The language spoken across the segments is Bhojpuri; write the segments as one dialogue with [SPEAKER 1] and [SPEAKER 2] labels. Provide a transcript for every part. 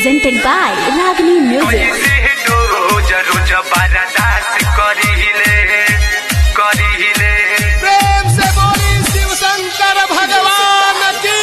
[SPEAKER 1] presented by Ragini Music.
[SPEAKER 2] कैसे रोज रोज बर्दाश्त करिले करिले
[SPEAKER 3] प्रेम से बोली शिव शंकर भगवान की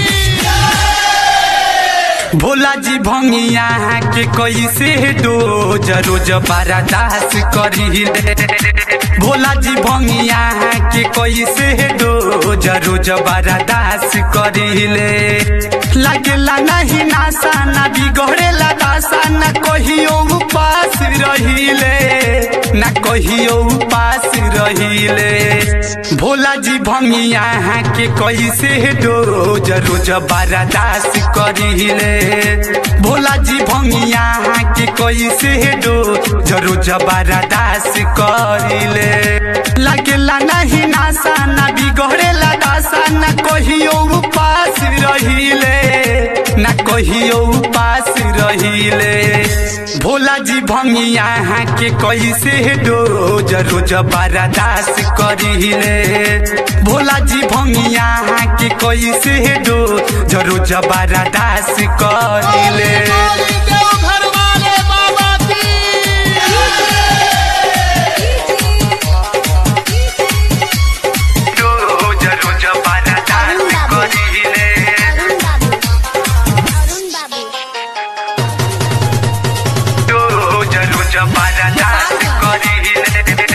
[SPEAKER 2] भोला जी भंगिया के कैसे रोज रोज बर्दाश्त करिले भोला जी भंगिया के कैसे रोज रोज बर्दाश्त करिले लागेला नहीं नासा ना बिगड़ेला दासा ना कहियो उपास रहिले ना कहियो उपास रहिले भोला जी भंगिया के कैसे रोज रोज बर्दाश्त करिले भोला जी भंगिया के कैसे रोज रोज बर्दाश्त करिले लागेला नहीं नासा ना बिगड़ेला दासा ना कहियो उपास रहिले ना कहियो उपास रहिले भोला जी भंगिया के कैसे रोज रोज बर्दाश्त करिले भोला जी भंगिया के कैसे रोज रोज बर्दाश्त करिले
[SPEAKER 3] बोली देवघर वाले बाबा की
[SPEAKER 2] रोज रोज बर्दाश्त करिले रोज रोज बर्दाश्त करिले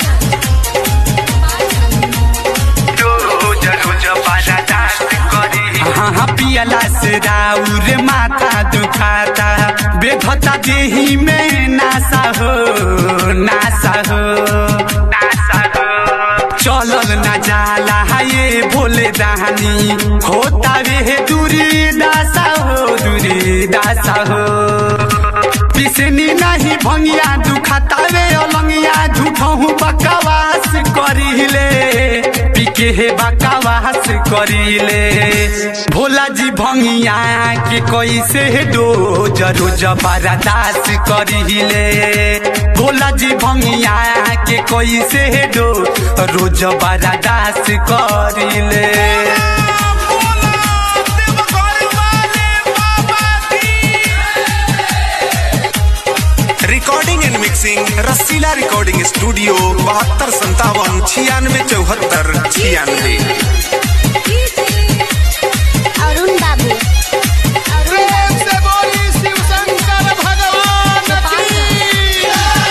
[SPEAKER 2] रोज रोज बर्दाश्त करिले हाँ हाँ पियला से राउर माथा दुखाता बेधता देही में नासा हो नासा हो नासा हो चलल ना जाला ये बोले दानी होता वे दूरी दासा हो दूरी दासा हो पिसनी नहीं भंगिया दुखाता वे अलंगिया झूठहू बकवास करिले पिके हे बकवास करिले भोला जी भंगिया के कैसे रोज रोज बर्दाश्त करिले भोला जी भंगिया के कैसे रोज रोज बर्दाश्त करिले
[SPEAKER 3] देवघर वाले बाबा की
[SPEAKER 4] recording and mixing Rasila recording studio बहत्तर संतावन छियानवे चौहत्तर छियानवे
[SPEAKER 1] अरुण बाबू
[SPEAKER 3] प्रेम से बोली शिव शंकर भगवान की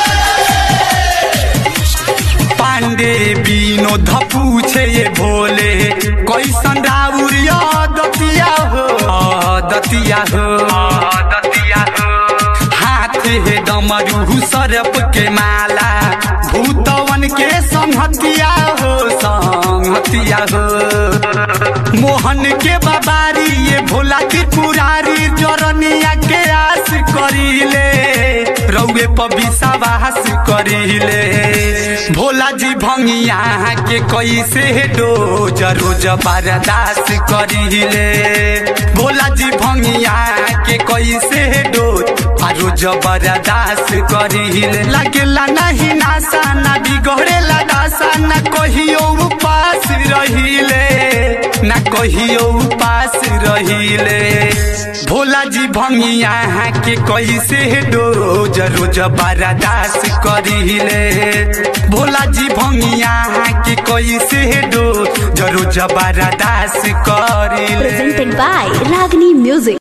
[SPEAKER 2] पांडे विनोद पूछे ये भोले कैसन राउर दतिया हो दतिया हो दतिया हो हाथ हे डमरू सरप के माला भूतवन के संहतिया हो संहतिया हो मोहन के बाबारी ये भोला त्रिपुरारी जरनिया के आस करिले रउए पर विश्वास करिले भोला जी भंगिया के कैसे रोज रोज बर्दाश्त करिले भोला जी भंगिया के कैसे रोज आ रोज बर्दाश्त करिले लागेला नहीं नासा ना बिगड़ेला दासा ना कहियो उपास रहिले ना कहियो उपास रहिले भोला जी भंगिया के कैसे रोज रोज बर्दाश्त करिले भोला जी भंगिया के कैसे रोज रोज बर्दाश्त करिले
[SPEAKER 1] presented by Ragini Music.